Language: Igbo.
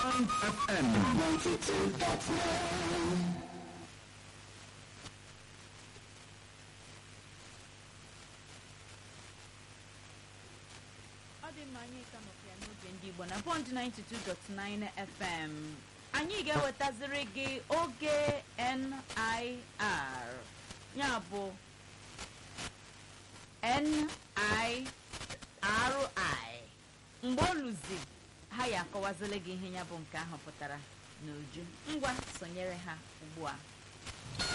Bond FM 92.9 ọ dị mma anyị ka nọkwa n'oge ndị igbo na bond 92.9 fm anyị ga-ewetaziri gị oge nir ya bụ niri mgbe oluzi ha ya akọwazili gị ihe ya bụ nke ahụ pụtara n'uju ngwa sonyere ha ugbu a